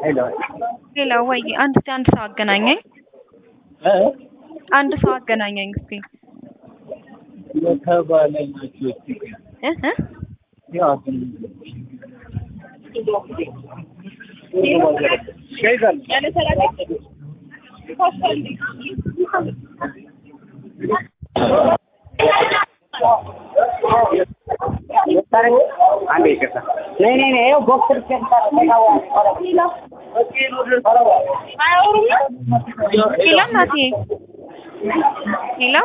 ሄሎ ሌላ ወይ አንድ እስቲ አንድ ሰው አገናኘኝ። እ አንድ ሰው አገናኘኝ እስቲ የተባለ ናቸው እ እ ያው ግን ሸይዛል አንዴ ይቅርታ ነይ ነይ ነይ ይኸው ቦክስ ሄሎ እናቴ ሄሎ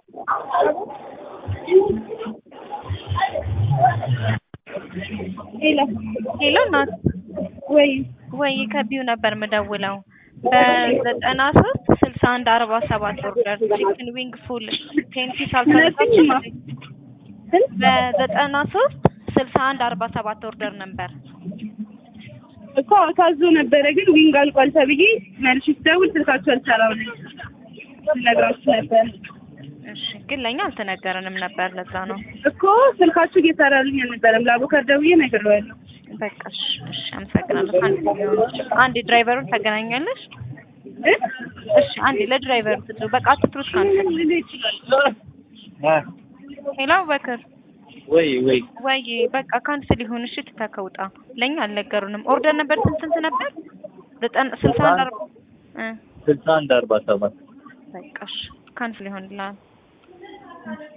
ሄሎ ሄሎ እናት ወይ ወይ ከቢው ነበር የምደውለው በዘጠና ሶስት ስልሳ አንድ አርባ ሰባት ኦርደር ቺክን ዊንግ ፉል ቴንቲ ሳልሳችን በዘጠና ሶስት ስልሳ አንድ አርባ ሰባት ኦርደር ነበር እኮ ታዞ ነበረ፣ ግን ዊንግ አልቋል ተብዬ መልሽ ስደውል ስልካችሁ አልሰራም ልነግራችሁ ነበር እሺ ግን ለእኛ አልተነገረንም ነበር ለዛ ነው እኮ ስልካችሁ እየሰራልኝ አልነበረም። ለአቦካር ደውዬ ነግሬዋለሁ። በቃ እሺ እሺ አመሰግናለሁ አንድ አንድ ድራይቨሩን ታገናኛለሽ እ? እሺ አንዴ ለድራይቨሩ ስትሉ በቃ አትፍሩት ካንተ ሄሎ በክር ወይ ወይ ወይ በቃ ካንስል ይሁን እሺ ትተከውጣ ለኛ አልነገሩንም ኦርደር ነበር ስንት ስንት ነበር ዘጠና ስልሳ አንድ አርባ እ ስልሳ አንድ አርባ ሰባት በቃ እሺ ካንስል ይሆንልሃል